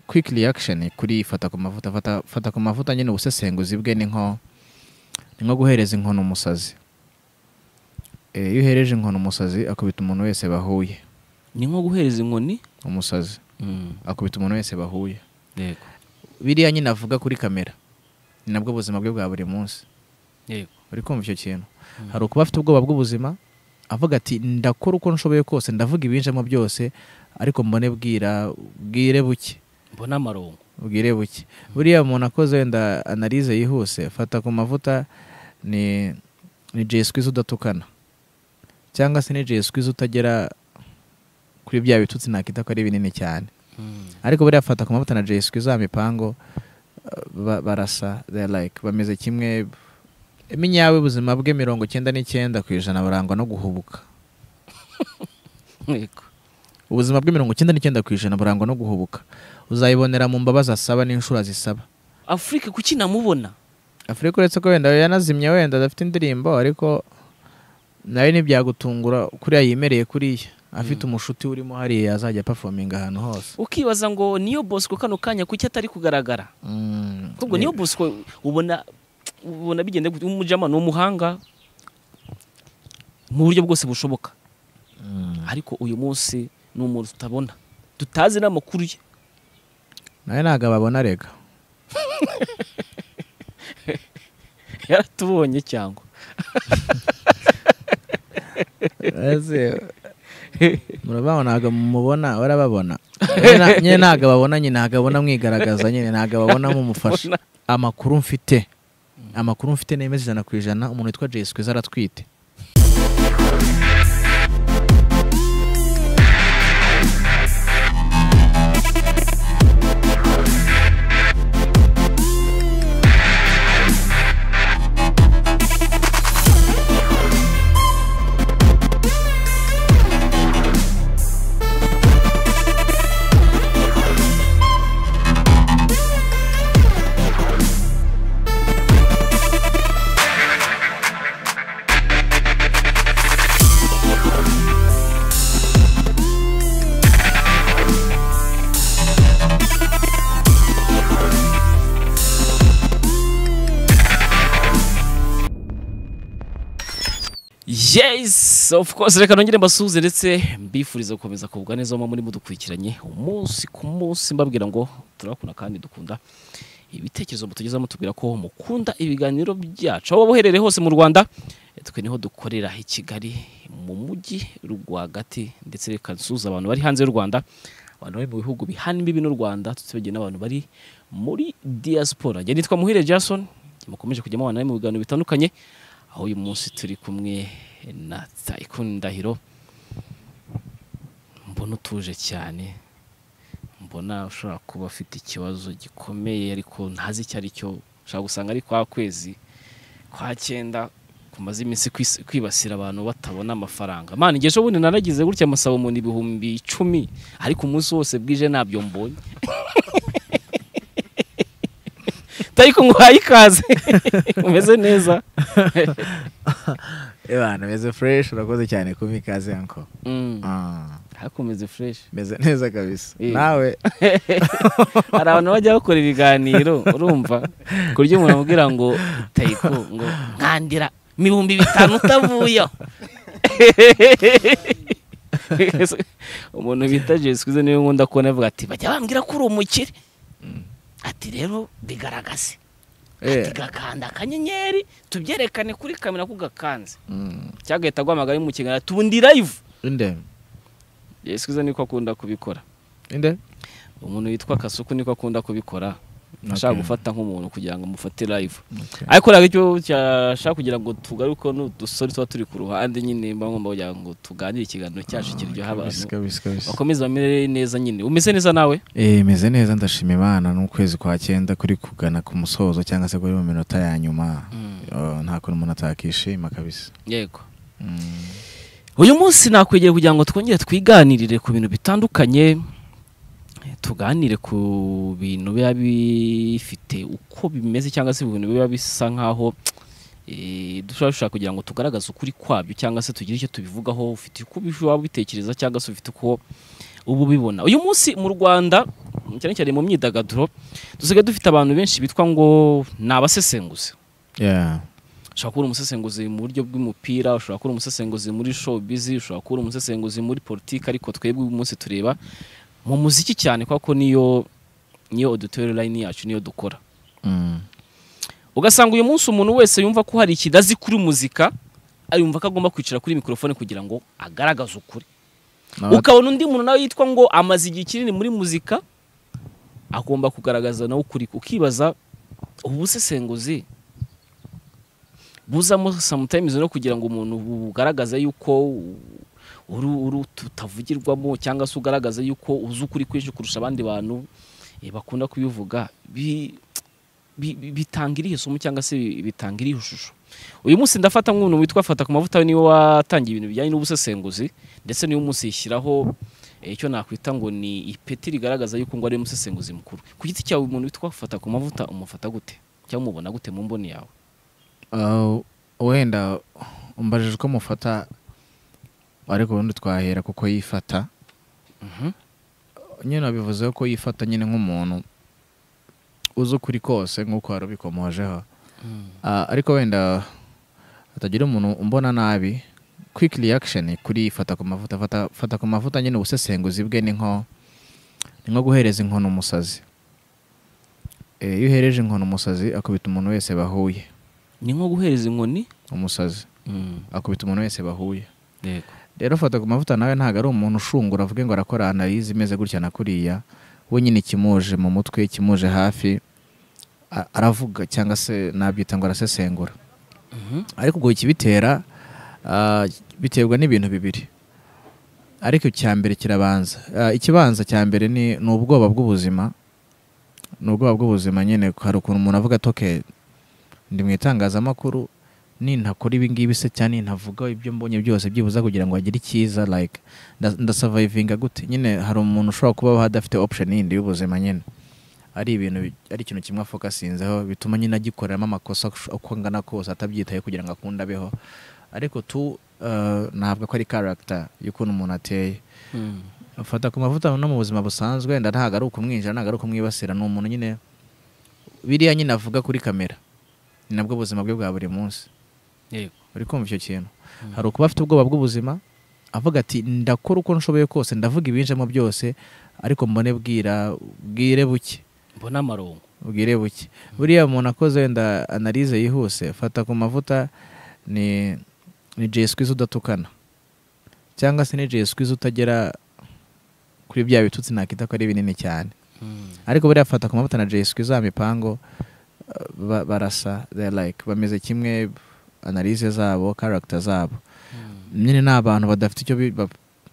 quick reaction kuri fata ku mavuta fata, fata ku mavuta nyine ubusesenguzi bwe ni nko ni nko guhereza inkono umusazi Eh, iyo uhereje inkono umusazi akubita umuntu wese bahuye ni nko guhereza inkoni umusazi akubita umuntu wese bahuye yego biriya nyine avuga kuri kamera ni nabwo buzima bwe bwa buri munsi yego uri kumva icyo kintu Mm. hari ukuba afite ubwoba bw'ubuzima avuga ati ndakora uko nshoboye kose ndavuga ibinjemo byose ariko mbone bwira bwire buke mbona amarongo bwire buke buriya umuntu akoze wenda analize yihuse fata ku mavuta ni ni jay squeeze udatukana cyangwa se ni jay squeeze utagera kuri bya bitutsi nakita ko ari binini cyane ariko buriya fata ku mavuta na jay squeeze wa mipango eh, ba- barasa they're like bameze kimwe iminyawe ubuzima bwe mirongo icyenda n'icyenda ku ijana barangwa no guhubuka yego ubuzima bwe mirongo icyenda n'icyenda ku ijana burangwa no guhubuka uzayibonera mu mbabazi asaba n'inshuro azisaba afurika kuki namubona afurika uretse ko wenda yanazimye wenda adafite indirimbo ariko nawe ntibyagutungura kuriya yimereye kuriya afite umushuti urimo hariya yazajya performinga ahantu hose ukibaza ngo niyo bosco kano kanya kuki atari kugaragara Mm, ahubwo niyo bosco ubona ubona bigenda gute umujama ni umuhanga mu buryo bwose bushoboka mm. ariko uyu munsi ni umuntu tutabona tutazi n'amakuru ye nawe ntabwo ababona rega yaratubonye cyangwa Ese, murababona ntabwo mumubona barababona Nyine na- nyine ntabwo ababona nyine ntabwo ababona mwigaragaza nyine ntabwo ababona mumufasha amakuru mfite amakuru mfite nemeza ijana ku ijana umuntu witwa jay squeeze aratwite yes of course reka nongere mbasuhuze ndetse mbifuriza gukomeza kugubwa neza muba muri mudukurikiranye umunsi ku munsi mbabwira ngo turakunda kandi dukunda ibitekerezo mutugezamo tubwira ko mukunda ibiganiro byacu aho waba uherereye hose mu rwanda eh, twe niho dukorera i kigali mu mujyi rwagati ndetse reka nsuhuze abantu bari hanze y'u rwanda abantu bari mu bihugu bihana imbibi n'u rwanda tutibagire n'abantu bari muri diaspora njye nitwa muhire jason mukomeje kujya mubana mu biganiro bitandukanye aho uyu munsi turi kumwe na Tycoon Ndahiro mbona utuje cyane mbona ushobora kuba afite ikibazo gikomeye ariko ntazi icyo ari cyo ushobora gusanga ari kwa kwezi kwa cyenda kumaze iminsi kwis- kwibasira abantu batabona amafaranga mana igihe ejo bundi naragize gutya amasaba umuntu ibihumbi icumi ariko umunsi wose bwije ntabyo mbonye Tycoon nguhaye ikaze umeze neza ebana meze fresh urakoze cyane kumpa ikaze yanko Mm. ariko umeze fresh meze neza kabisa Eh. nawe hari abantu bajya bakora ibiganiro urumva ku buryo umuntu amubwira ngo tayiko ngo nkandira ibihumbi bitanu utavuye aho." umuntu bita jesikwize niwe nkunda kubona avuga ati bajya bambwira ko uri umukire ati rero bigaragaze ati gakanda akanyenyeri tubyerekane kuri kamera ko gakanze cyagahita aguhamagara ari mu kiganiro ati ubu ndi live inde jesikwize niko akunda kubikora inde umuntu witwa kasuku niko akunda kubikora ashaka gufata nk'umuntu kugira ngo amufate live Okay. ariko ntabwo icyo cyashaka kugira ngo tugaruke n'udusore tuba turi ku ruhande nyine mba ngomba kugira ngo tuganire ikiganiro cyacu kiryoha abantu Kabisa, kabisa, kabisa. bakomeze bamere neza nyine umeze neza nawe Eh, meze neza ndashima imana n'ukwezi kwa cyenda kuri kugana ku musozo cyangwa se kuri mu minota ya nyuma Oh, nta kuntu umuntu atakishima kabisa yego Mm. uyu munsi nakwegera kugira ngo twongere twiganirire ku bintu bitandukanye eh, tuganire ku bintu biba bifite uko bimeze cyangwa se ibintu biba bisa nk'aho eh, dushobora dushaka kugira ngo tugaragaze ukuri kwabyo cyangwa se tugire icyo tubivugaho ufite uko bishobora bitekereza cyangwa se ufite uko uba ubibona uyu munsi mu rwanda cyane cyane mu myidagaduro dusigaye dufite abantu benshi bitwa ngo ni abasesenguzi Yeah. ushobora kuba uri umusesenguzi mu buryo bw'umupira ushobora kuba uri umusesenguzi muri showbiz ushobora kuba uri umusesenguzi muri politiki ariko twebwe uyu munsi tureba mu muziki cyane kubera ko niyo niyo auditorium line yacu niyo dukora Mm. ugasanga uyu munsi umuntu wese yumva ko hari ikidazi kuri muzika yumva ko agomba kwicara kuri mikorofone kugira ngo agaragaze ukuri N'aba- ukabona undi muntu nawe yitwa ngo amaze igihe kinini muri muzika agomba kugaragaza nawe ukuri ukibaza ubu busesenguzi buzamo sometimes no kugira ngo umuntu bugaragaze yuko uri uri tutavugirwamo cyangwa se ugaragaza yuko uzi ukuri kwinshi kurusha abandi bantu eh, bakunda kubivuga bi- bi- bi- bitanga irihe somo cyangwa se bitanga irihe shusho uyu munsi ndafata nk'umuntu witwa fata ku mavuta we niwe watangiye ibintu bijyanye n'ubusesenguzi ndetse niwe munsi yishyiraho eh, icyo nakwita ngo ni ipeti rigaragaza yuko ngo ari umusesenguzi mukuru ku giti cyawe umuntu witwa fata ku mavuta umufata gute cyangwa umubona gute mu mboni yawe Uh, wenda umbajije uko mufata ariko ubundi twahera kuko yifata Mhm. nyine bivuze ko yifata nyine nk'umuntu uzi ukuri kose nk'uko wari ubikomojeho Ah, ariko wenda hatagira umuntu umbona nabi quick reaction kuri fata ku mavuta fata, fata ku mavuta nyine ubusesenguzi bwe ni nko ni nko guhereza inkono umusazi Eh, iyo uhereje inkono umusazi akubita umuntu wese bahuye ni nko guhereza inkoni umusazi akubita umuntu wese bahuye yego rero fata ku mavuta nawe ntabwo ari umuntu ushungura avuge ngo arakora analize imeze gutya na kuriya we nyine ikimuje mu mutwe ikimuje hafi a- aravuga cyangwa se nabyita ngo arasesengura Mhm. ariko ubwo ikibitera ah, biterwa n'ibintu bibiri ariko icya mbere kirabanza Ah, ikibanza cya mbere ni ni ubwoba bw'ubuzima ni ubwoba bw'ubuzima nyine hari ukuntu umuntu avuga ati "Okay, ndi mu itangazamakuru nintakora ibi ngibi se cyane nintavuga ibyo mbonye byose byibuza kugira ngo agire icyiza like nda- ndasavayivinga gute nyine hari umuntu ushobora kubaho adafite option yindi y'ubuzima nyine ari ibintu bi- ari ikintu kimwe afokasinzeho bituma nyine agikoreramo amakosa ush- uko angana kose atabyitaye kugira ngo akunde abeho ariko tu uh, ntabwo ko ari character y'ukuntu umuntu ateye Mm. afata ku mavuta no mu buzima busanzwe wenda ntabwo ari ukumwinjira ntabwo ari ukumwibasira ni umuntu nyine biriya nyine avuga kuri kamera ni nabwo buzima bwe bwa buri munsi yego uri kumva icyo kintu Mm. hari ukuba afite ubwoba bw'ubuzima avuga ati ndakora uko nshoboye kose ndavuga ibinjemo byose ariko mbone bwira bwire buke mbona amarongo bwire buke buriya umuntu akoze wenda analize yihuse fata ku mavuta ni ni jay squeeze udatukana cyangwa se ni jay squeeze utagera kuri bya bitutsi nakita ko ari binini cyane ariko buriya fata ku mavuta na jay squeeze za mipango uh, ba- barasa they're like bameze kimwe analize zabo character zabo nyine ni abantu badafite icyo bi- ba-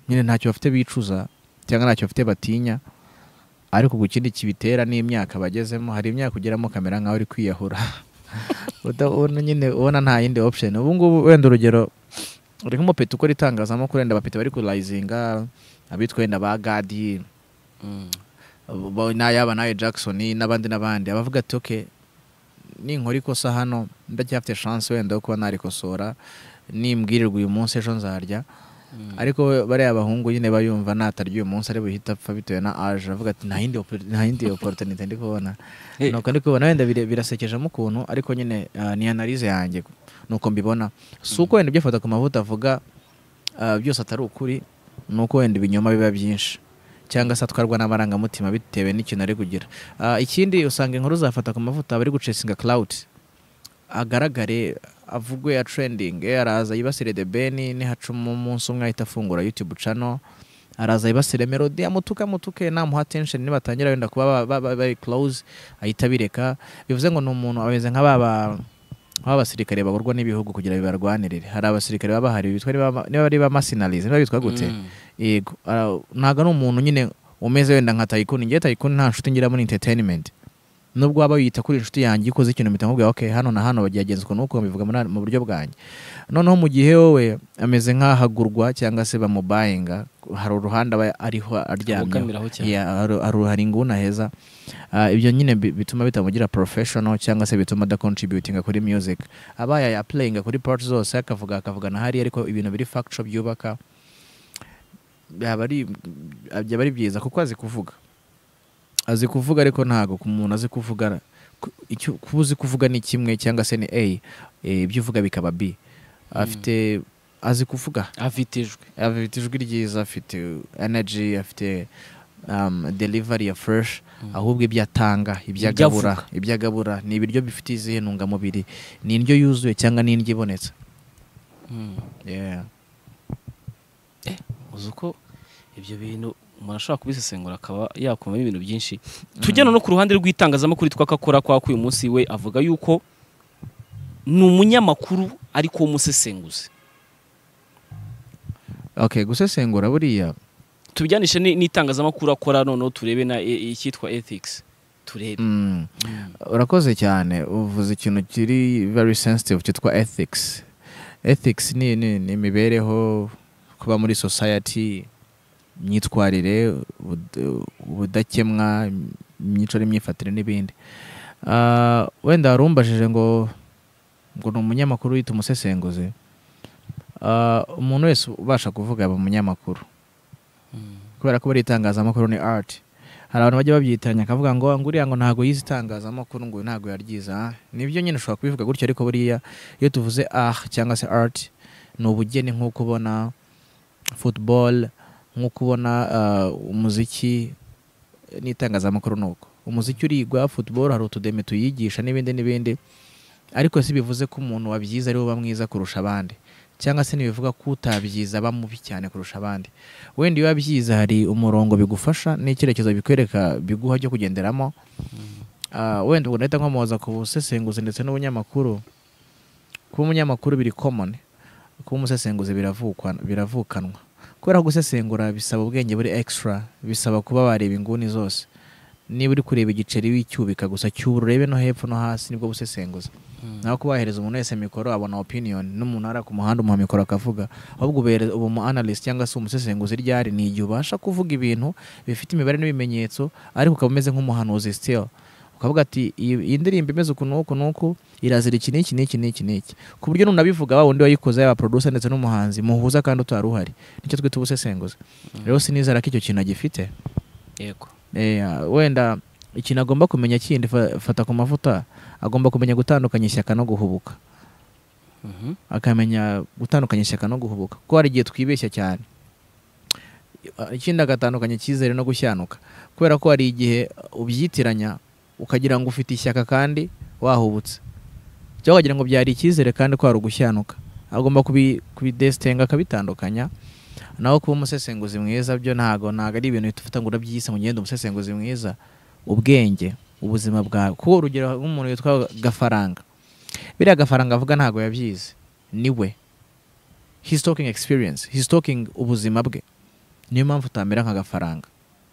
nyine ntacyo bafite bicuza cyangwa ntacyo bafite batinya ariko ku kindi kibitera n'imyaka bagezemo hari imyaka ugeramo kamera nkaho uri kwiyahura udabona nyine ubona nta yindi option ubu ngubu wenda urugero uri nk'umupeta ukora itangazamakuru wenda abapeta bari kurayizinga abitwa wenda ba gadi bo- na yaba nawe Jackson n'abandi n'abandi abavuga ati okay ninkora ikosa hano ndacyafite chance wenda yo kuba narikosora nimbwirirwa uyu munsi ejo nzarya ariko bariya abahungu nyine bayumva natarya uyu munsi ari buhita apfa bitewe na age avuga ati nta yindi oppor- nta yindi opportunity ndi kubona Hey. nuko ndi kubona wenda bire- birasekejemo ukuntu ariko nyine ah, ni analyse yanjye nuko mbibona si uko wenda ibyo afata ku mavuta avuga ah, byose atari ukuri ni uko wenda ibinyoma biba byinshi cyangwa se atwarwa n'amarangamutima bitewe n'ikintu ari kugira Ah, ikindi usanga inkuru zafata ku mavuta bari gucesinga cloud agaragare avugwe atrendinge araza yibasire the beni nihacuma umunsi umwe ahita afungura youtube channel araza yibasire melody amutuke amutuke namuha attention nibatangira wenda kuba ba- ba- ba- bari close ahita abireka bivuze ngo ni umuntu ameze nka baba abasirikare bagorwa n'ibihugu kugira bibarwanirire hari abasirikare baba bahari bitwa niba niba ari ba mercenaries niba bitwa gute yego ara- ntabwo ari umuntu nyine umeze wenda nka tayikuni ngewe tayikuni nta nshuti ngira muri entertainment nubwo waba wiyita kuri inshuti yanjye ikoze ikintu mpita nkubwira okay hano na hano bagiyagenza ukuntu nuko mbivuga muri- mu buryo bwanjye noneho mu gihe wowe ameze nk'ahagurwa cyangwa se bamubayinga hari uruhande aba ariho aryamye aryamye cyane Yeah, haru- haru- hari inguna heza Ah, ibyo nyine bi- bituma bitamugira professional cyangwa se bituma adacontributinga kuri music aba yaplayinga kuri part zose akavuga akavugana hariya ariko ibintu biri factual byubaka byaba ari byaba ari byiza kuko azi kuvuga azi kuvuga ariko ntabwo ku muntu azi kuvuga ku- icyo- kuba uzi kuvuga ni kimwe cyangwa se ni a eh, ibyo uvuga bikaba b afite azi kuvuga afite ijwi afite ijwi ryiza afite energy afite um, delivery ya fresh Mm. ahubwo ibyo atanga ibyo Ibyo agabura avuga. ibyo agabura ni ibiryo bifite izihe ntungamubiri ni indyo yuzuye cyangwa ni indyo ibonetse Mm. Yeah. uzi uko ibyo bintu umuntu ashobora kubisesengura akaba yakumamo ibintu byinshi tujyana no ku ruhande rw'itangazamakuru twakakora kwa k'uyu munsi we avuga yuko ni umunyamakuru ariko w'umusesenguzi okay gusesengura buriya tubijyanishe ni- n'itangazamakuru akora noneho turebe na i- icyitwa ethics turebe mm, urakoze cyane uvuze ikintu kiri very sensitive cyitwa ethics ethics ni ni- ni imibereho kuba muri society imyitwarire ubud- ubudakemwa imyico n'imyifatire n'ibindi Ah, wenda wari umbajije ngo ngo ni umunyamakuru wita umusesenguzi Ah, umuntu wese ubasha kuvuga aba umunyamakuru Mm. kubera ko buriya itangazamakuru ni art hari abantu bajya babyitiranya akavuga ngo "Ah, nguriya ngo ntabwo yize itangazamakuru ngo uyu ntabwo yaryize ah." nibyo nyine ushobora kubivuga gutyo ariko buriya iyo tuvuze ah cyangwa se art ni ubugeni nko kubona football nko kubona ah, umuziki n'itangazamakuru ni uko umuziki urigwa football hari utudeme tuyigisha n'ibindi n'ibindi ariko si bivuze ko umuntu wabyize ari we uba mwiza kurusha abandi cyangaba se ntibivuga ko utabyize aba mubi cyane kurusha abandi wenda iyo wabyize hari umurongo bigufasha n'icyerekezo bikwereka biguha cyo kugenderamo Ah, wenda ubwo ndahita nkomoza ku busesenguzi ndetse n'ubunyamakuru kuba umunyamakuru biri common kuba umusesenguzi biravukwa- biravukanwa kubera ko gusesengura bisaba ubwenge buri extra bisaba kuba wareba inguni zose niba uri kureba igiceri w'icyubika gusa cy'uburu urebe no hepfo no hasi nibwo busesenguzi naho ko wahereza umuntu wese mikoro abona opinion n'umuntu ari ku muhanda umuha mikoro akavuga ahubwo ubere- uba umu analyst cyangwa se umusesenguzi ryari ni igihe ubasha kuvuga ibintu bifite imibare n'ibimenyetso ariko ukaba umeze nk'umuhanuzi still ukavuga ati iyi iyi ndirimbo imeze uku n'uku n'uku irazira iki n'iki n'iki n'iki n'iki ku buryo nunabivuga wa wundi wayikoze yaba producer ndetse n'umuhanzi muhuza kandi utari uhari nicyo twita ubusesenguzi rero sinizera ko icyo kintu agifite yego Eh, wenda ikintu agomba kumenya kindi fa- fata ku mavuta agomba kumenya gutandukanya ishyaka no guhubuka Mhm. akamenya gutandukanya ishyaka no guhubuka kuko hari igihe twibeshya cyane ikindi agatandukanya icyizere no gushyanuka kubera ko hari igihe ubyitiranya ukagira ngo ufite ishyaka kandi wahubutse cyangwa wagira ngo byari icyizere kandi ko hari ugushyanuka agomba kubi- kubidesitenga akabitandukanya naho kuba umusesenguzi mwiza byo ntago ntago ari ibintu bifite ngo urabyise ngo ugende umusesenguzi mwiza ubwenge ubuzima bwawe kuko urugero nk'umuntu witwa gafaranga biriya gafaranga avuga ntago yabyize niwe he's talking experience he's talking ubuzima bwe niyo mpamvu utamera nk'agafaranga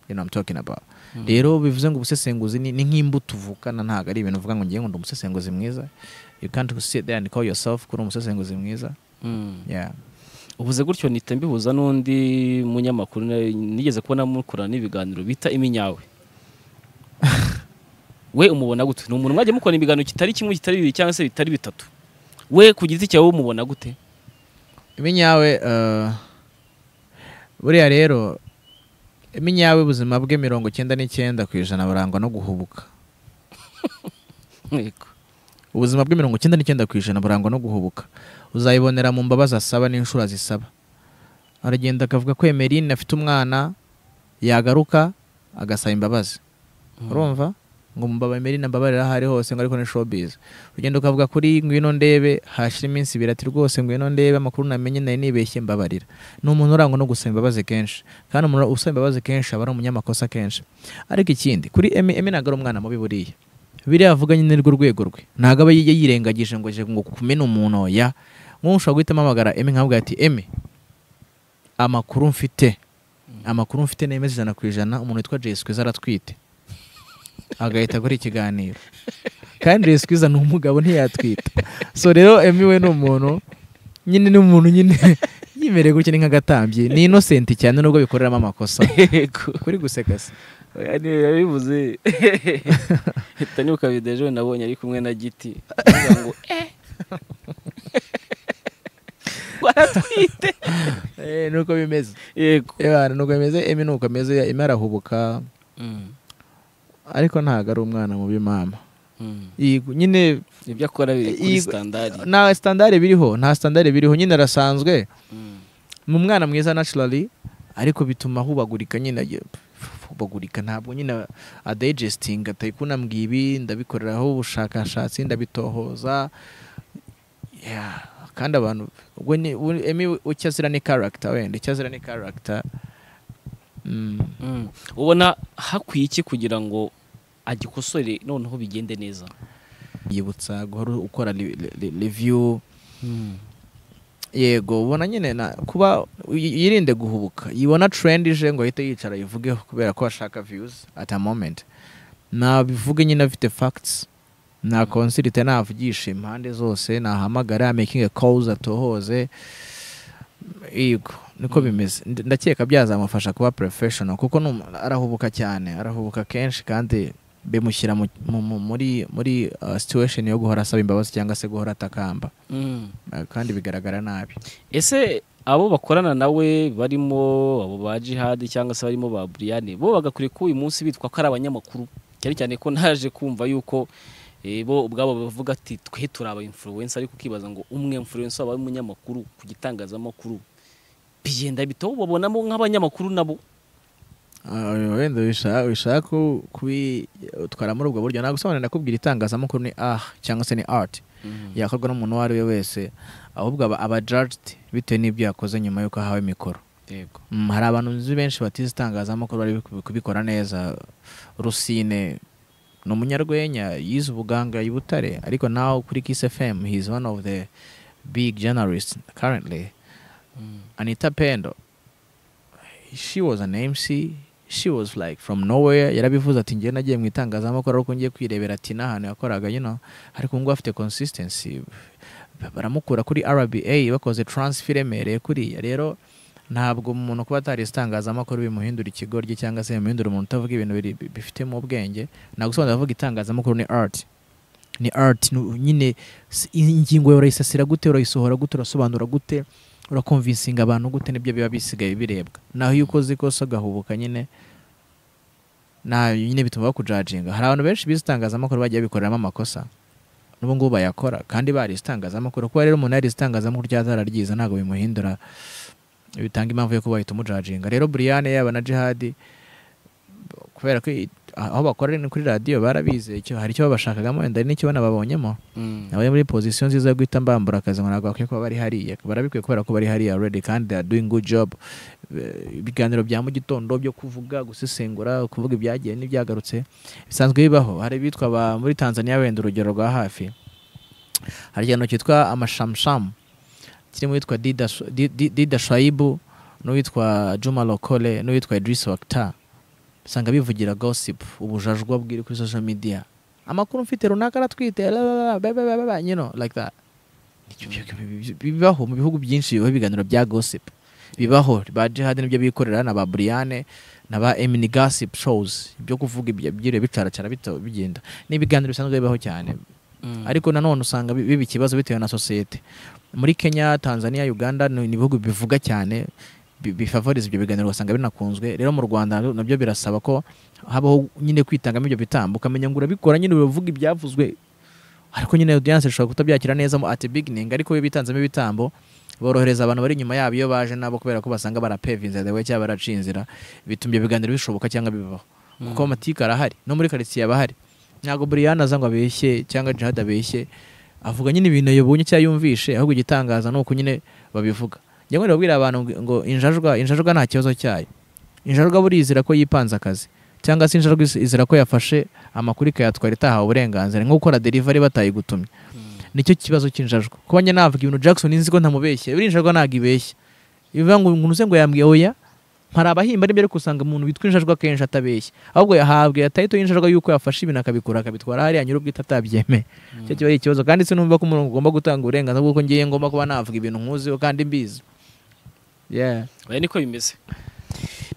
you know I'm talking about Mhm. rero bivuze ngo ubusesenguzi ni, ni nk'imbuto uvukana ntago ari ibintu uvuga ngo ngiye ngo ndi umusesenguzi mwiza you can't sit there and call yourself ko uri umusesenguzi mwiza Mm. yeah uvuze gutyo nihita mbihuza n'undi munyamakuru na- nigeze kubona mukorana n'ibiganiro bita iminyawe we umubona gute ni umuntu mwajya mukorana ibiganiro kitari kimwe kitari bibiri cyangwa se bitari bitatu we ku giti cyawe umubona gute iminyawe eh, buriya rero iminyawe ubuzima bwe mirongo icyenda n'icyenda ku ijana burangwa no guhubuka yego ubuzima bwe mirongo icyenda n'icyenda ku ijana burangwa no guhubuka uzayibonera mu mbabazi asaba n'inshuro zisaba aragenda akavuga ko emerine afite umwana yagaruka agasaba imbabazi urumva ngo mbaba emerine mbabarira aho ari hose ngo ariko ni showbiz urugendo ukavuga kuri ngwino ndebe hashira iminsi ibiri ati rwose ngwino ndebe amakuru namenye nari nibeshye mbabarira ni umuntu urangwa no gusaba imbabazi kenshi kandi umuntu usaba imbabazi kenshi aba ari umunyamakosa kenshi ariko ikindi kuri emi emi ntabwo ari umwana mubi buriya biriya avuga nyine rwo rwego rwe ntabwo aba yi- yirengagije ngo je ngo kumena umuntu oya nk'ubu ushobora guhita amagara emi nkavuga ati emi amakuru mfite amakuru mfite nemeza ijana ku ijana umuntu witwa Jay Squeezer aratwite agahita akora ikiganiro kandi Jay Squeezer ni umugabo ntiyatwita so rero Emmy we ni umuntu nyine ni umuntu nyine yimereye gutya ni nk'agatambyi ni innocent cyane nubwo bikoreramo amakosa yego kuri guseka se Oya, ni- yabivuze hita nibuka video ejo nabonye ari kumwe na giti avuga ngo eh ngo aratwite eh nuko bimeze yego eh bana nuko bimeze Emmy nuko ameze Emmy arahubuka ariko ntabwo ari umwana mubi mama Mm. Yego, nyine ibyo akora biri kuri Iyi- standard nta standard biriho nta standard biriho nyine arasanzwe Mm. ni umwana mwiza naturally ariko bituma hubagurika nyine agiye- hubagurika ntabwo nyine adigestinga atayikuna ibi ndabikoreraho ubushakashatsi ndabitohoza Yeah, kandi abantu ubwo ni- u- emi icyo azira ni character wenda icyo azira ni character Mm, Mm. ubona hakwiye iki kugira ngo agikosore noneho bigende neza yibutsa guhora ukora re- re- review yego ubona nyine na kuba y- yirinde guhubuka yibona trend ije ngo ahite yicara yivugeho kubera ko ashaka views at a moment nabivuge nyine afite facts na consilte navugisha impande zose nahamagara making a calls atohoze yego niko Mm. bimeze Nd- ndakeka byazamufasha kuba professional kuko ni umu- arahubuka cyane arahubuka kenshi kandi bimushyira mu- mu- mu- muri muri uh, situation yo guhora asaba imbabazi cyangwa se guhora atakamba Mm. Uh, kandi bigaragara nabi ese abo bakorana nawe barimo abo ba jihadi cyangwa se barimo ba buriyani bo bagakwiye ko uyu munsi bitwa ko ari abanyamakuru cyane cyane ko naje kumva yuko eh, bo ubwabo bavuga ati twe turi aba influencer ariko ukibaza ngo umwe influencer aba ari umunyamakuru ku gitangazamakuru bigenda bite bo babonamo nk'abanyamakuru nabo Ah, wenda wishaka wishaka ku- kubitwara muri ubwo buryo nagusobanurira nakubwira itangazamakuru ni ah cyangwa se ni art yakorwa n'umuntu uwo ari we wese ahubwo aba aba judged bitewe n'ibyo yakoze nyuma y'uko ahawe mikoro yego Mm, hari abantu nzi benshi batize itangazamakuru bari kubi- kubikora neza rusine ni umunyarwenya yize ubuganga i butare ariko nawe kuri kiss fm he is one of the big journalists currently Anita Pendo she was an MC she was like from nowhere yarabivuze ati njye nagiye mu itangazamakuru ariko ngiye kwirebera ati n'ahantu yakoraga you know ariko ngubu afite consistency baramukura kuri RBA bakoze transfer iremereye kuriya rero ntabwo umuntu kuba atarize itangazamakuru bimuhindura ikigoryi cyangwa se bimuhindura umuntu utavuga ibintu biri- bifitemo ubwenge nagusobanurira avuga itangazamakuru ni art ni art ni- nyine s- ingingo yawe urayisasira gute urayisohora gute urasobanura gute urakonvinsinga abantu gute nibyo biba bisigaye birebwa naho iyo ukoze ikosa ugahubuka nyine na nyine bituma bakujajinga hari abantu benshi bize itangazamakuru bagiye babikoreramo amakosa n'ubu ngubu bayakora kandi barize itangazamakuru kuba rero umuntu yarize itangazamakuru ryazararyiza ntabwo bimuhindura bitanga impamvu yo kuba bahita umujajinga rero buriyane yaba na jihadi kubera ko i- aho bakorera ni kuri radiyo barabize icyo hari icyo babashakagamo wenda hari n'icyo banababonyemo abari muri pozisiyo nziza yo guhita mbambura akazi ngo ntabwo bakwiye kuba bari hariya barabikwiye kubera ko bari hariya already kandi they are doing good job Eh, ibiganiro bya mu gitondo byo kuvuga gusesengura kuvuga ibyagiye n'ibyagarutse bisanzwe bibaho hari bitwa muri tanzania wenda urugero rwa hafi hari ikiganiro cyitwa amashamshamu kirimo uwitwa Dida Sh- Di- Di- dida shaibu n'uwitwa juma lokole n'uwitwa idris wakta usanga bivugira gossip ubujajwa bwiri kuri social media amakuru mfite runaka aratwite la, la, la, ba, ba, ba, ba, ba, you know like that Ibyo- ibyo- ibyo- bibaho mu bihugu byinshi bibaho ibiganiro bya gossip bibaho ba jihad nibyo bikorera na ba buriyane na ba emini gossip shows byo kuvuga ibyo byiriwe bicaracara bito- bigenda ni ibiganiro bisanzwe bibaho cyane ariko nanone usanga bi- biba ikibazo bitewe na sosiyete muri kenya tanzania uganda ni ni ibihugu bivuga cyane bi- bifavoriza ibyo biganiro ugasanga binakunzwe rero mu rwanda nabyo- nabyo birasaba ko habaho nyine kwitangamo ibyo bitambo ukamenya ngo urabikora nyine uravuga ibyavuzwe ariko nyine audience ishobora kutabyakira neza mo at beginning ariko iyo bitanzemo ibitambo borohereza abantu bari inyuma yabo iyo baje nabo kubera ko basanga barapeva inzira dewe cyangwa baraciye inzira bituma ibyo biganiro bishoboka cyangwa bibaho kuko amatike arahari no muri karitsiye aba ahari ntabwo buriyana aza ngo abeshye cyangwa jihad abeshye avuga nyine ibintu yabonye cyangwa yumvishe ahubwo igitangaza ni uko nyine babivuga njya nkunda kubwira abantu ngo- ngo injajwa injajwa nta kibazo cyayo injajwa burizira ko yipanze akazi cyangwa se injajwa iz- izira ko yafashe amakuru ikayatwara itahawe uburenganzira nko gukora delivery batayigutumye nicyo kibazo cy'injajwa kuba njye navuga ibintu Jackson nzi ko ntamubeshye buriya injajwa ntabwo ibeshya bivuga ngo umuntu uze ngo yambwiye oya hari abahimba n'ibyo ariko usanga umuntu witwa injajwa kenshi atabeshya ahubwo yahabwe atahita y'injajwa yuko yafashe ibintu akabikora akabitwara hariya nyir'ubwite atabyemeye icyo kiba ari ikibazo kandi sinumva ko umuntu ugomba gutanga uburenganzira kuko ngiye ngomba kuba navuga ibintu nkuziho kandi mbizi yeah. oya niko bimeze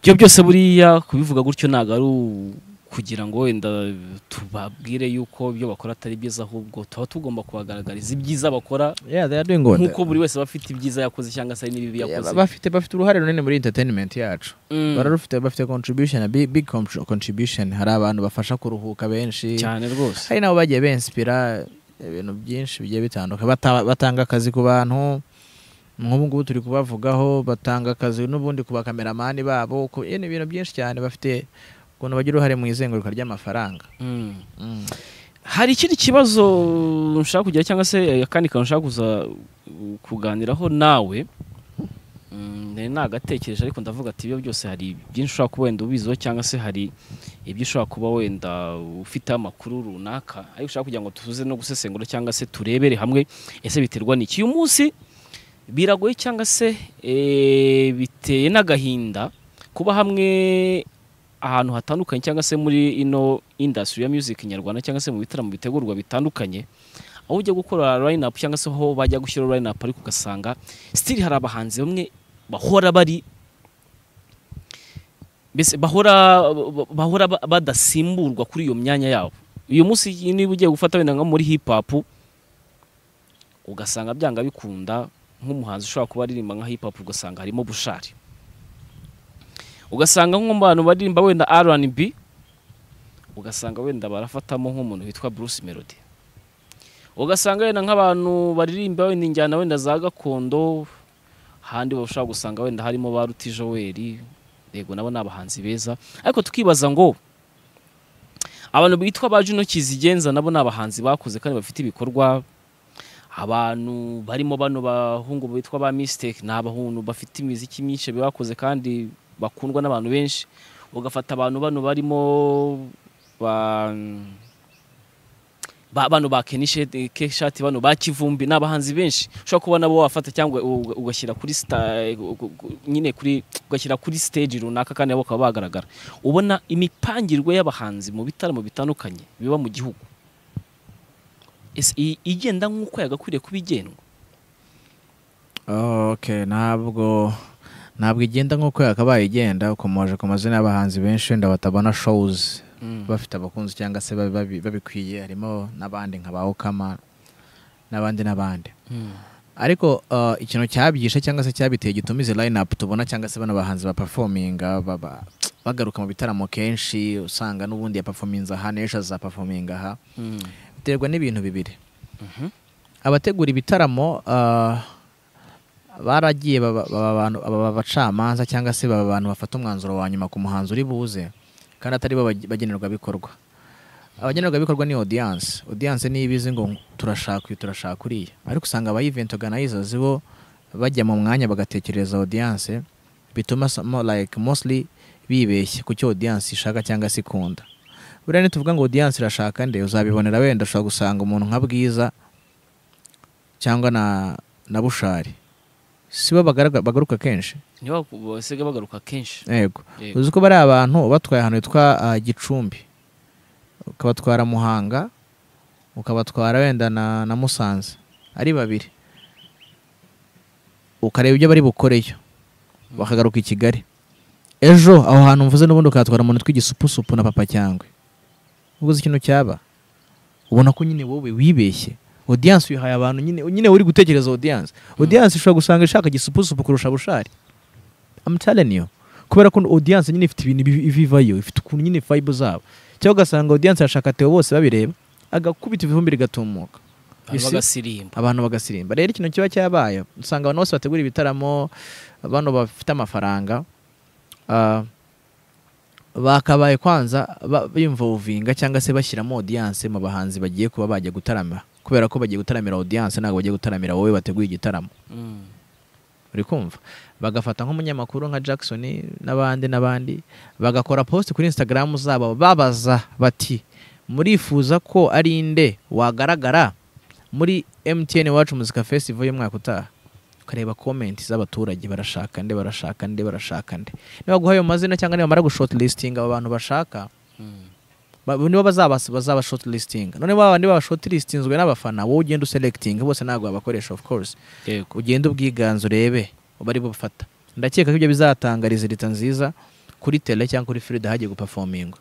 ibyo byose buriya kubivuga gutyo ntabwo ari kugira ngo wenda tubabwire yuko ibyo bakora atari byiza ahubwo tuba tugomba kubagaragariza ibyiza bakora yeah they are doing good nk'uko buri wese aba afite ibyiza yakoze cyangwa se hari n'ibibi Yeah, yakoze ba- bafite bafite uruhare runini muri entertainment yacu Mm. bararufite bafite contribution a big, big contr- contribution hari abantu bafasha kuruhuka benshi cyane rwose hari nabo bagiye benspira ibintu byinshi bigiye bitandukanye Bata- batanga akazi ku bantu nk'ubu ngubu turi kubavugaho batanga akazi n'ubundi ku bakameramani babo ku- eh, ni ibintu byinshi cyane bafite ukuntu bagira uruhare mu izenguruka ry'amafaranga Mm. Mm. hari ikindi kibazo nshaka kugira cyangwa se akandi kantu nshaka kuza uh, kuganiraho nawe Mm, nari nagatekereje ariko ndavuga ati ibyo byose hari byinshi ushobora kuba wenda ubiziho cyangwa se hari ibyo ushobora kuba wenda ufiteho amakuru runaka ariko ushaka kugira ngo tuze no gusesengura cyangwa se turebere hamwe ese biterwa n'iki uyu munsi biragoye cyangwa se eh, biteye n'agahinda kuba hamwe ahantu hatandukanye cyangwa se muri ino industry ya music nyarwanda cyangwa se mu bitaramo bitegurwa bitandukanye aho ujya gukora line up cyangwa se aho bajya gushyira line up ariko ugasanga still hari abahanzi bamwe bahora bari mbese bahora bahora ba- badasimburwa kuri iyo myanya yabo uyu munsi niba ugiye gufata wenda nko muri hip hop ugasanga byanga bikunda nk'umuhanzi ushobora kuba aririmba nka hip hop ugasanga harimo bushari ugasanga nko mu bantu baririmba wenda R&B ugasanga wenda barafatamo nk'umuntu witwa Bruce Melody ugasanga wenda nk'abantu baririmba wenda injyana wenda za gakondo handi bashobora gusanga wenda harimo ba Ruti Joel yego nabo ni abahanzi beza ariko tukibaza ngo abantu bitwa ba Juno Kizigenza nabo ni abahanzi bakuze kandi bafite ibikorwa abantu barimo bano bahungu bitwa ba mistake ni abahungu bafite imiziki myinshi bakoze kandi bakundwa n'abantu benshi ugafata abantu bano barimo ba ba- bano ba kenishati bano ba kivumbi ni abahanzi benshi ushobora kuba nabo wafata cyangwa uga- ugashyira kuri sta- gu- gu- gu- nyine kuri ugashyira kuri stage runaka kandi nabo bakaba bagaragara ubona imipangirwe y'abahanzi mu bitaramo bitandukanye biba mu gihugu Ese i- igenda nk'uko yagakwiriye kuba igendwa Oh, okay ntabwo ntabwo igenda nk'uko yakabaye igenda ukomoje ku mazina y'abahanzi benshi wenda batabona shows bafite abakunzi cyangwa se babi- babi- babikwiye harimo n'abandi nka ba Okama n'abandi n'abandi Mm. ariko uh, ikintu cyabyishe cyangwa se cyabiteye gituma izi line up tubona cyangwa se bano bahanzi baperforminga baba bagaruka mu bitaramo kenshi usanga n'ubundi yaperforminze aha n'ejo azaperforminga aha Mm. biterwa n'ibintu bibiri Mhm. abategura ibitaramo ah, baragiye baba baba abantu- baba abacamanza cyangwa se baba abantu bafata umwanzuro wa nyuma ku muhanzi uri buze kandi atari bo bage- bagenerwabikorwa abagenerwabikorwa ni audience audience niyo ibizi ngo turashaka uyu turashaka uriya ariko usanga aba event organizers bo bajya mu mwanya bagatekereza audience bituma some- like mostly bibeshya ku cyo audience ishaka cyangwa se ikunda buriya nituvuga ngo audience irashaka nde uzabibonera wenda ushobora gusanga umuntu nka bwiza cyangwa na na bushari sibo bagaragara- bagaruka kenshi niba basiga bagaruka kenshi yego Yego. uzi ko bari abantu batwaye ahantu hitwa ah, gicumbi ukabatwara muhanga ukabatwara wenda na, na musanze ari babiri ukareba ibyo bari bukoreyo bakagaruka i kigali ejo aho hantu mvuze n'ubundi ukatwara umuntu tw'igisupusupu na papa cyangwe uguze ikintu cyaba ubona ko nyine wowe wibeshye audience uyihaye abantu nyine nyine uri gutekereza audience audience ishobora gusanga ishaka gisupusupu kurusha bushari I'm telling you kubera ko audience nyine ifite ibintu bibi- bivayo ifite ukuntu nyine vibe zabo cyangwa ugasanga audience yashaka Theo bose babireba agakubita ivumbi rigatumuka Abantu Isi- bagasirimba abantu bagasirimba rero ikintu kiba cyabaye usanga abantu bose bategura ibitaramo bano bafite amafaranga ah, bakabaye kwanza ba- bimvovinga cyangwa se bashyiramo audience mu bahanzi bagiye kuba bajya gutaramira kubera ko bagiye gutaramira audience ntabwo bagiye gutaramira wowe wateguye igitaramo Mm. uri kumva bagafata nk'umunyamakuru nka Jackson n'abandi n'abandi bagakora post kuri Instagram zabo babaza bati murifuza ko ari inde wagaragara muri MTN Iwacu Muzika Festival y'umwaka utaha ukareba comment z'abaturage barashaka nde barashaka nde barashaka nde nibaguha ayo mazina cyangwa nibamara gushortlisting abo bantu bashaka Mm. ba- nibo bazaba bazaba shortlisting none baba bandi baba shortlistinzwe n'abafana wowe ugenda uselecting bose ntabwo babakoresha of course yego ugende ubwiganze urebe bari bufata ndakeka ko ibyo bizatanga rizita nziza kuri tele cyangwa kuri firida hagiye gupafominga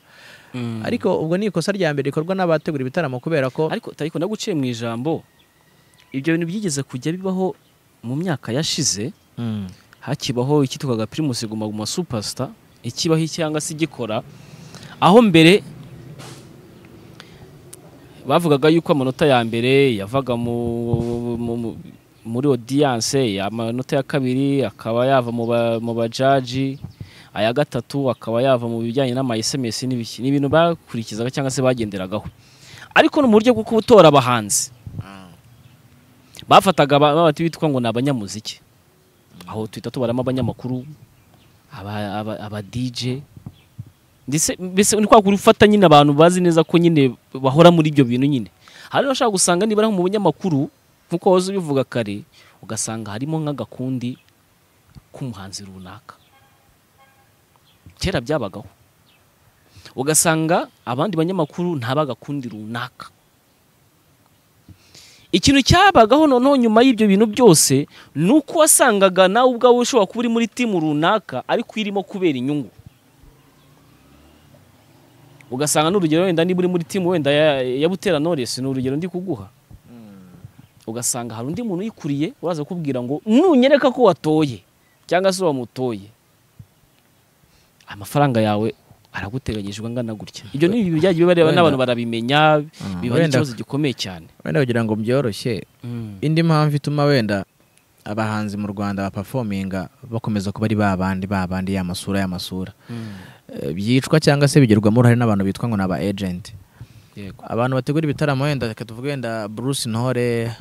ariko ubwo ni ikosa rya mbere rikorwa n'abategura ibitaramo kubera ko ariko ariko naguciye mu ijambo ibyo bintu byigeze kujya bibaho mu myaka yashize Mm. hakibaho icyitwaga pirimusi guma guma supasita ikibaho cyangwa se igikora aho mbere bavugaga yuko amanota ya mbere yavaga mu- mu- mu- muri odiyanse amanota ya kabiri akaba yava mu ba- mu bajaji aya gatatu akaba yava mu bijyanye n'amayesemesi n'ibiki ni ibintu bakurikizaga cyangwa se bagenderagaho ariko no mu buryo bwo gutora abahanzi bafataga aba- aba bitwa ngo ni abanyamuziki aho twita tubaramo abanyamakuru aba- aba aba DJ ndetse mbese ni kwa kuri ufata nyine abantu bazi neza ko nyine bahora muri ibyo bintu nyine hari abashaka gusanga nibara nko mu banyamakuru nk'uko wahoze ubivuga kare ugasanga harimo nk'agakundi k'umuhanzi runaka kera byabagaho ugasanga abandi banyamakuru nta bagakundi runaka ikintu cyabagaho noneho nyuma y'ibyo bintu byose ni uko wasangaga nawe ubwawe ushobora kuba uri muri timu runaka ariko irimo kubera inyungu ugasanga n'urugero wenda niba uri muri timu wenda ya, ya butera noresi ni urugero ndi kuguha ugasanga hari undi muntu uyikuriye uraza kubwira ngo nunyereka ko watoye cyangwa se wamutoye amafaranga yawe araguteganyijwe angana gutya ibyo ni ibintu byagiye bibareba Wenda- n'abantu barabimenya biba ari wenda- ikibazo gikomeye cyane wenda kugira ngo byoroshye indi mpamvu ituma wenda abahanzi mu rwanda bapafominga bakomeza kuba ari ba bandi ba bandi ya masura ya masura Eh, byicwa cyangwa se bigirwamo uruhare n'abantu bitwa ngo ni aba agenti yego abantu bategura ibitaramo wenda reka tuvuge wenda bruce ntore eh,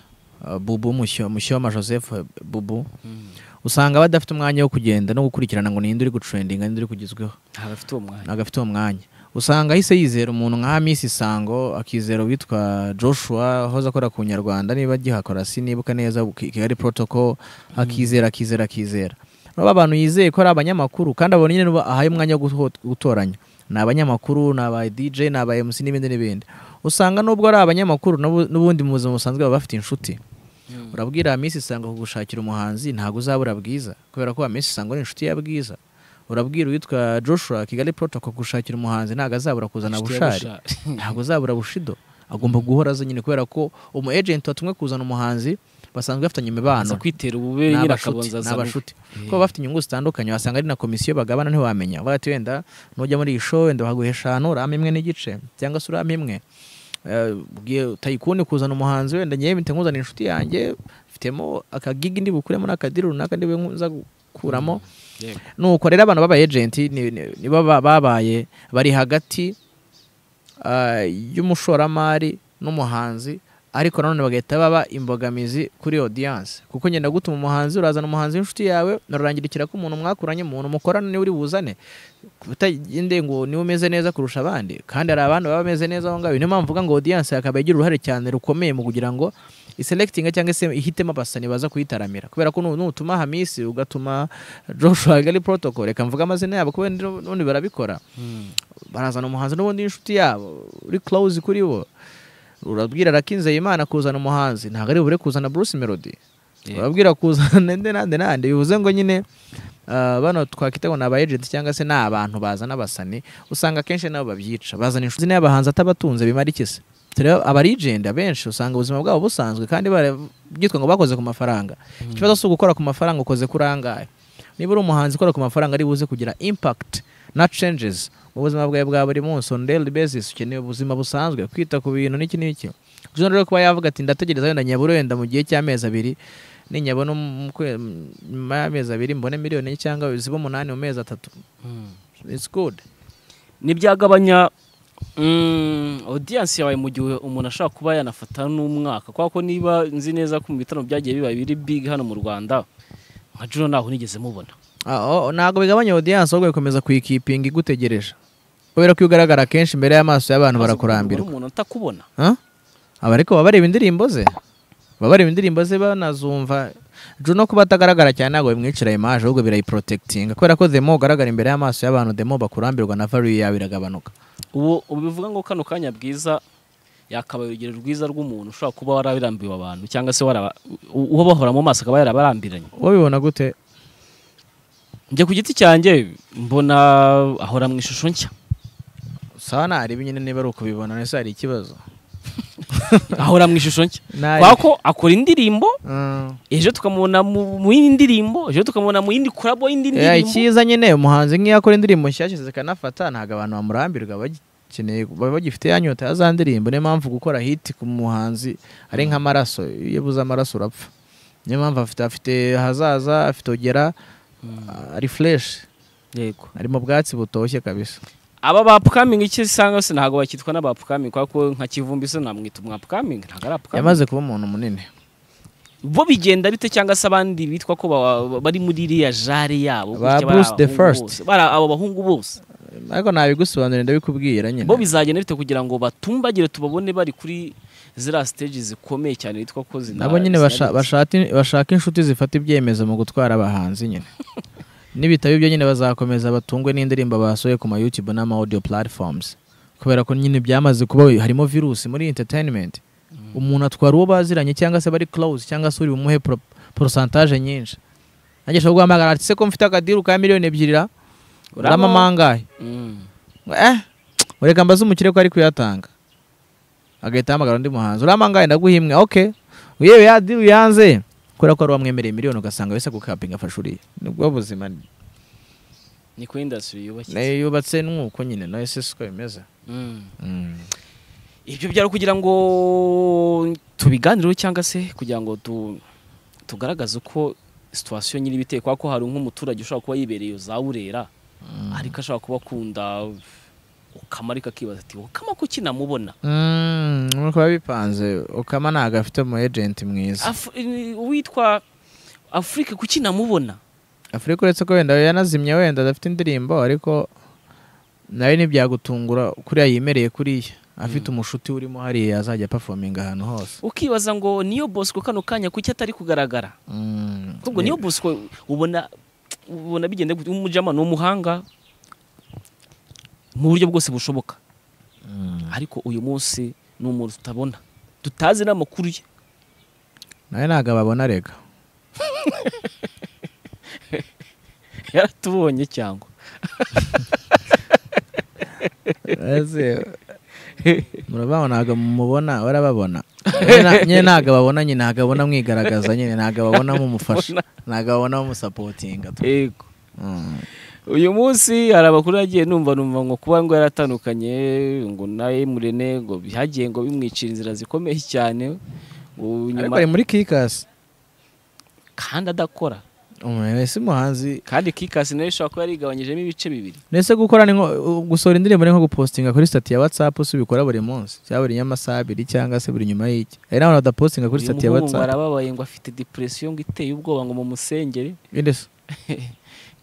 bubu Musyo- mushyoma joseph eh, bubu usanga badafite umwanya wo kugenda no gukurikirana ngo ninde uri gutrendinga ninde uri kugezweho ntabwo afite uwo mwanya ntabwo afite uwo mwanya usanga ahise yizera umuntu nka Miss Isango akizera uwitwa Joshua wahoze akora ku Nyarwanda niba agihakora sinibuka neza Ki- Kigali protocol akizera akizera akizera baba abantu yizeye ko ari abanyamakuru kandi abo nyine nibo ahaye umwanya wo guto- gutoranya ni abanyamakuru ni aba DJ ni aba MC n'ibindi n'ibindi usanga nubwo ari abanyamakuru n'ubu- n'ubundi mu buzima busanzwe baba bafite inshuti urabwira Miss Isango kugushakira umuhanzi ntabwo uzabura bwiza kubera ko wa Miss Isango ni inshuti ya bwiza urabwira uwitwa Joshua Kigali protocol kugushakira umuhanzi ntabwo azabura kuzana Inshuti ya bushari Bushari. ntabwo azabura bushido agomba guhora aza nyine kubera ko umu agent watumwe kuzana umuhanzi basanzwe bafitanye aza imibano kwitera ububere ni nyine abashuti akabonza ni azana abashuti Eh. kuko baba bafite inyungu zitandukanye wasanga ari na komisiyo bagabana ntiwamenya bavuga ati wenda nujya muri iyi show wenda baguha eshanu urame imwe n'igice cyangwa se urame imwe Eh, ubwiye utayikuni kuzana umuhanzi wenda ngewe mpita nkuzana inshuti yanjye mfitemo akagigi ndi bukure muri akadiri runaka ndi buze gukuramo we. Yego. nuko rero abantu baba agenti ni- ni- nibo ba- babaye bari hagati ah, y'umushoramari n'umuhanzi ariko nanone bagahita baba imbogamizi kuri audience kuko ngenda gutuma umuhanzi urazana umuhanzi w'inshuti yawe narurangirikira ko umuntu mwakuranye umuntu mukorana niwe uri buzane utagendeye ngo niwe umeze neza kurusha abandi kandi hari abandi baba bameze neza aho ngaho niyo mpamvu mvuga ngo audience yakaba igira uruhare cyane rukomeye mu kugira ngo iselekitinga cyangwa se ihitemo abasani baza kuyitaramira kubera ko nu- nutuma hamisi ugatuma joshua gali protocol reka mvuge amazina yabo kubera n'ubundi barabikora barazana umuhanzi n'ubundi inshuti yabo uri close kuri bo urabwira arakinzeye imana kuzana umuhanzi ntabwo ari bure kuzana bruce melody Yeah. urabwira kuzana nande nande nande bivuze ngo nyine ah, bano twakwita ngo ni aba agent cyangwa se ni abantu bazana abasani usanga akenshi nabo babyica bazana inshuti n'abahanzi atabatunze bimara iki se tureba aba agent abenshi usanga ubuzima bwabo busanzwe kandi bara- byitwa ngo bakoze ku mafaranga ikibazo si ugukora ku mafaranga ukoze kuri angahe niba uri umuhanzi ukora ku mafaranga ari buze kugira impact na changes mu buzima bwawe bwa buri munsi on daily basis ukeneye ubuzima busanzwe kwita ku bintu n'iki n'iki Ushobora rero kuba yavuga ati ndategereza wenda nyabura wenda mu gihe cy'amezi abiri ninyabona mu kwe- nyuma y'amezi abiri mbone miliyoni enye cyangwa zibe umunani mu mezi atatu it's good ntibyagabanya mm, audience yawe mu gihe umuntu ashobora kuba yanafata n'umwaka kubera ko niba nzi neza ko mu bitaramo byagiye biba biri big hano mu rwanda nka jiro ntaho nigeze mubona Ah, oh, ntabwo bigabanya audience ahubwo bikomeza kuyikipinga igutegereje kubera ko iyo ugaragara kenshi imbere y'amaso y'abantu barakurambirwa umuntu atakubona Huh? aba ariko baba bareba indirimbo ze baba bareba indirimbo ze banazumva no kuba atagaragara cyane ntabwo bimwicira imaje ahubwo birayiprotekitinga kubera ko demo ugaragara imbere y'amaso y'abantu demo bakurambirwa na value yawe iragabanuka ubu ubu bivuga ngo kano kanya bwiza yakabaye urugero rwiza rw'umuntu ushobora kuba warabirambiwe abantu cyangwa se waraba- u- uwo bahora mu maso akaba yarabarambiranye wabibona gute njye ku giti cyanjye mbona ahora mu ishusho nshya sawa nareba nyine niba ari ukubibona ese hari ikibazo ahora mu ishusho nshya kubera ko akora indirimbo ejo tukamubona mu mu yindi ndirimbo ejo tukamubona mu yindi korabo Eh, y'indi ndirimbo icyiza nyine umuhanzi nk'iyo akora indirimbo nshyashya zikanafata ntabwo abantu bamurambirwa bagikeneye baba bagifite ya nyota ya za ndirimbo niyo mpamvu gukora hiti ku muhanzi ari nk'amaraso iyo ubuze amaraso urapfa niyo mpamvu afite afite hazaza afite ogera ari fureshi yego ari mu bwatsi butoshye kabisa aba bapfukaminga icyo usanga se ntabwo bakitwa n'abapfukaminga kubera ko nka kivumbi se namwita umwapfukaminga ntabwo ari apfukaminga yamaze kuba umuntu munini bo bigenda bite cyangwa se abandi bitwa ko ba- bari muri iriya jare yabo Ba gutya, bari Bruce the abahungu First. bose. Bari abo bahungu bose ariko ntabigusobanurira ndabikubwira nyine bo bizagenda bite kugira ngo batumbagire tubabone bari kuri ziriya stage zikomeye cyane bitwa ko zina nabo nyine zina- basha- bashati- bashaka inshuti zifata ibyemezo mu gutwara abahanzi nyine n'ibitabo byo nyine bazakomeza batungwe n'indirimbo basohoye ku ma YouTube n'ama audio platforms kubera ko nyine byamaze kuba harimo virusi muri entertainment umuntu atwara uwo baziranye cyangwa se bari close cyangwa se uri bumuhe pro- porosantaje nyinshi nanjye ashobora guhamagara ati se ko mfite akadiru ka miliyoni ebyiri ra Uramo- uramamangahe Mm. eh ureka mbaze umukire ko ari kuyatanga agahita ahamagara undi muhanzi uramangaye ndaguhimwe ok yewe yadiru yanze kubera ko ari uwamwemereye miliyoni ugasanga wese gukapinga afashe uriya nibwo buzima ni- ni kuri indasitiri yubakitse nayo yubatse nk'uko nyine nayo se siko bimeze Mm. Mm. ibyo byari kugira ngo tubiganireho cyangwa se kugira ngo tu- tugaragaze uko situwasiyo nyiri ibiteye kubera ko hari nk'umuturage ushobora kuba yibereye za burera ariko ashobora kuba akunda ukama ariko akibaza ati ukama ko kinamubona Mm, nuko biba bipanze ukama ntabwo afite umu ejenti mwiza Af- i- uwitwa afurika kuki namubona afurika uretse ko wenda yanazimye wenda adafite indirimbo ariko nayo ntibyagutungura kuriya yimereye kuriya afite umushuti urimo hariya azajya performinga ahantu hose ukibaza ngo niyo bosco kano kanya kuki atari kugaragara Mm. ubwo niyo bosco ubona ubona bigenda gute? umujama ni umuhanga mu buryo bwose bushoboka Mm. ariko uyu munsi ni umuntu tutabona tutazi n'amakuru ye nawe ntabwo ababona rega yaratubonye cyangwa murabaho ntabwo mumubona barababona Nyine na- nyine ntabwo ababona nyine ntabwo ababona mwigaragaza nyine ntabwo ababona mumufasha ntabgo ababona mumusapotinga yego Mm. uyu munsi hari amakuru yagiye numva numva ngo kuba ngo yaratandukanye ngo na Emurene ngo bihagiye ngo bimwicira inzira zikomeye cyane ngo ariko nyuma ari muri kikasi kandi adakora umuntu wese umuhanzi kandi kikasi nayo ishobora kuba yarigabanyijemo ibice bibiri ndetse gukora ni nko u- gusohora indirimbo ni nko gupostinga kuri stati ya whatsapp si ubikora buri munsi cyangwa buri nyamasaha abiri cyangwa se buri nyuma y'iki hari n'abantu badapostinga kuri uyu stati ya muhungu ngo whatsapp arababaye ngo afite depression ngo iteye ubwoba ngo mumusengere Inde se?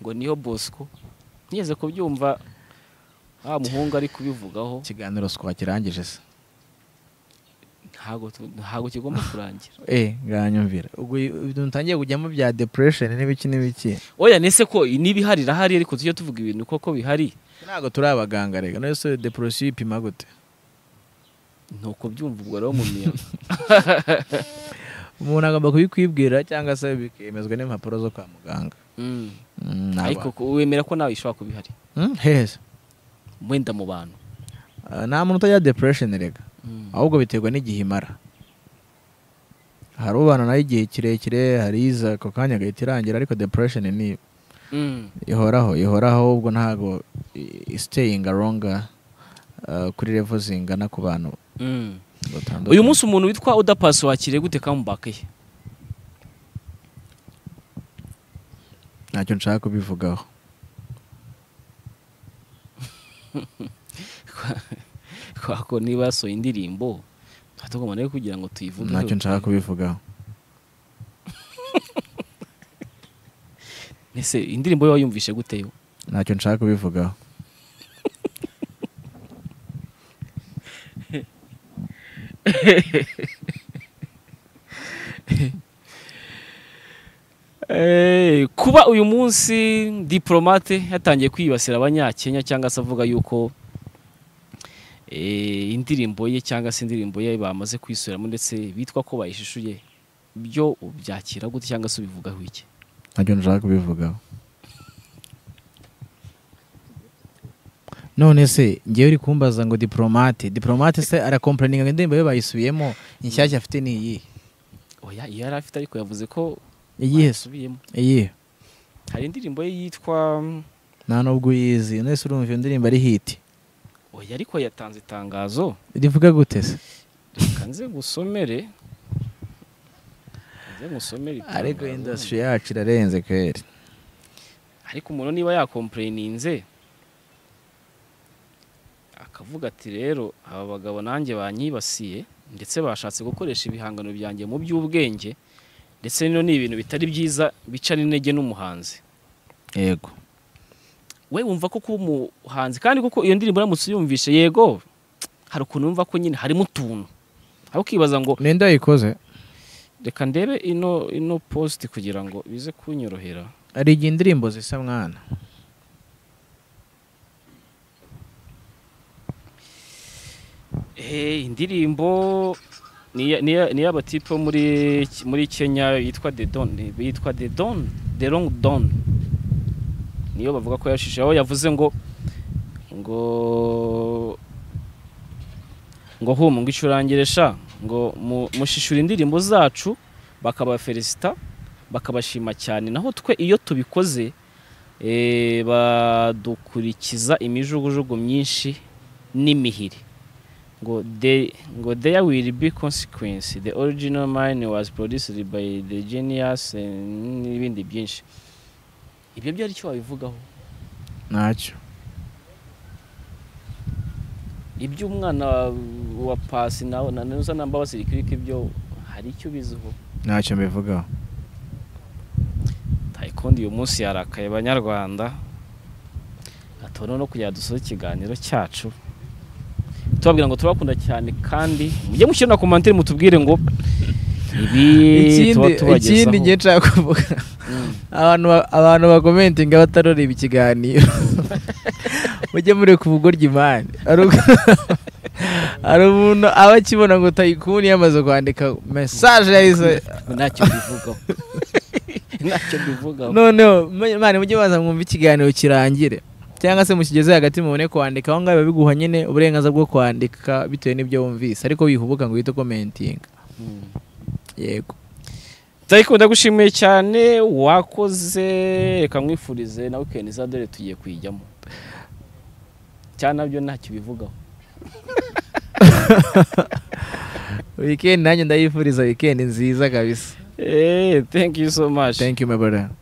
ngo niyo bosco nigeze kubyumva wa muhungu ari kubivugaho ikiganiro twakirangije se ntabwo tu- ntabwo kigomba kurangira Eh, nganyumvira. Ubwo ibintu ntangiye kujyamo bya depression n'ibiki n'ibiki. oya nese ko n'ibihari irahari ariko tujye tuvuga ibintu koko bihari Ntabwo turi abaganga rega. None se depression ipima gute? ni ukubyumva ubwo rero mu miyaga Umuntu agomba kubikwibwira cyangwa se bikemezwa n'impapuro zo kwa muganga. Mm, naba- ariko ko- wemera ko nawe ishobora kuba ihari Mm, hehe. wenda mu bantu Ah, Nta muntu utajya depression rega. Ahubwo biterwa n'igihe imara. Hari ubana nayo igihe kirekire, hari iza ako kanya gahita irangira ariko depression ni Mm. ihoraho ihoraho ubwo ntabwo i- staying longer ah, kuri level zingana ku bantu Mm. batandukanye. uyu munsi umuntu witwa udapasi wakiriye gute kamubake ye ntacyo nshaka kubivugaho kubera ko niba yasohoye indirimbo tuba tugomba nayo kugira ngo tuyivuge ntacyo nshaka kubivugaho ese indirimbo ye wayumvishe gute yo ntacyo nshaka kubivugaho Eh, kuba uyu munsi diporomate yatangiye kwibasira abanyakenya cyangwa se avuga yuko eh, indirimbo ye cyangwa se indirimbo ye bamaze kuyisubiramo ndetse bitwa ko bayishishuye byo ubyakira gute cyangwa se ubivugaho iki ntacyo nshaka kubivugaho none se ngewe uri kumbaza ngo diporomate diporomate se arakomplaninga ngo indirimbo ye bayisubiyemo inshyashya afite ni iyihe oya iyo yari afite ariko yavuze ko iyihe se asubiyemo iyihe hari indirimbo ye yitwa nta nubwo uyizi none se urumva iyo ndirimbo ari hiti oya ariko yatanze itangazo rivuga gute se reka nze ngusomere nze ngusomere itangazo. ariko indasitiri yacu irarenze kweri ariko umuntu niba yakompureninze akavuga ati rero aba bagabo nanjye banyibasiye ndetse bashatse gukoresha ibihangano byanjye mu by'ubwenge ndetse bino ni ibintu bitari byiza bica n'intege n'umuhanzi yego we wumva ko kuba umuhanzi kandi kuko iyo ndirimbo uramutse uyumvishe yego hari ukuntu wumva ko nyine harimo utuntu aho ukibaza ngo ninde yayikoze reka ndebe ino ino positi kugira ngo bize kunyorohera hari igihe indirimbo zisa mwana Eh, indirimbo ni iya- ni iya- ni y'abatipe bo muri muri Kenya yitwa The Don yitwa The Don The Long Don niyo bavuga ko yashije aho yavuze ngo ngo ngo hum ngo icurangire sha ngo mu- mushishura indirimbo zacu bakabafelicita bakabashima cyane naho twe iyo tubikoze eh, badukurikiza imijugujugu myinshi n'imihiri ngo they, ngo there will be consequence the original mine was produced by the genius eh, n'ibindi byinshi ibyo byari icyo wabivugaho ntacyo ibyo umwana wa- wa pasi nawe na nusa na mbabazi rikirika ibyo hari icyo biziho ntacyo mbivugaho tayikondi uyu munsi yarakaye banyarwanda atona no kugira dusoze ikiganiro cyacu tubabwira ngo turabakunda cyane kandi mujye mushyira na komantere mutubwire ngo ibi tuba ikindi ikindi tubagezaho ngiye nshaka kuvuga Mm. abantu ba- abantu bakomentinga bataroreba ikiganiro mujye mureka ubugoryi mani hari ubwo- hari umuntu aba akibona ngo tayikuni yamaze kwandika mesaje yahise ntacyo mbivugaho ntacyo mbivugaho noneho mu- mani mujye baza mwumva ikiganiro kirangire cyangwa se mukigeze hagati mubone kwandika aho ngaho biba biguha nyine uburenganzira bwo kwandika bitewe n'ibyo wumvise ariko wihubuka ngo uhite ukomentinga Mm. yego Tayiko ndagushimiye cyane wakoze reka mwifurize na weekend za dore tugiye kuyijyamo cyane nabyo ntacyo bivugaho weekend nanjye ndayifuriza weekend nziza kabisa eh thank you so much thank you my brother